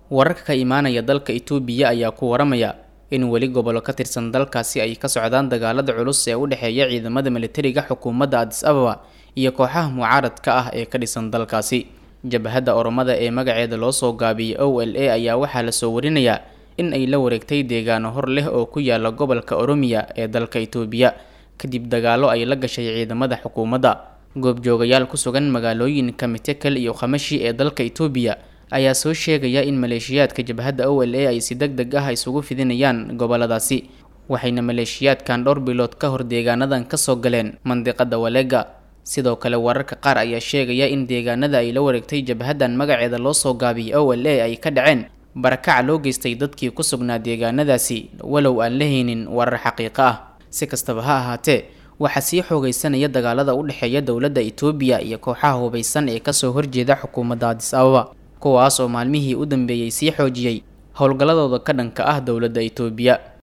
wararka ka imaanaya dalka itoobiya ayaa ku waramaya in weli gobollo ka tirsan dalkaasi ay ka socdaan dagaalada culus ee u dhexeeya ciidamada militariga xukuumadda adis ababa iyo kooxaha mucaaradka ah ee ka dhisan dalkaasi jabhadda oromada ee magaceeda loo soo gaabiyey o l a ayaa waxaa lasoo warinayaa in ay la wareegtay deegaano hor leh oo ku yaala gobolka oromiya ee dalka itoobiya kadib dagaalo ay la gashay ciidamada xukuumadda goobjoogayaal ku sugan magaalooyinka mitekel iyo khamashi ee dalka itoobiya ayaa soo sheegaya in maleeshiyaadka jabhadda o l a ay si deg deg ah isugu fidinayaan goboladaasi waxayna maleeshiyaadkan dhowr bilood ka hor deegaanadan kasoo galeen mandiqada walega sidoo kale wararka qaar ayaa sheegaya in deegaanada ay la wareegtay jabhaddan magaceeda loo soo gaabiyey o l a ay ka dhaceen barakaca loo geystay dadkii ku sugnaa deegaanadaasi walow aan la haynin warar xaqiiqo ah si kastaba ha ahaatee waxaa sii xoogeysanaya dagaalada u dhexeeya dowladda itoobiya iyo kooxaha hubaysan ee kasoo horjeeda xukuumadda adis ababa kuwaas oo maalmihii u dambeeyey sii xoojiyey howlgalladooda ka dhanka ah dowladda itoobiya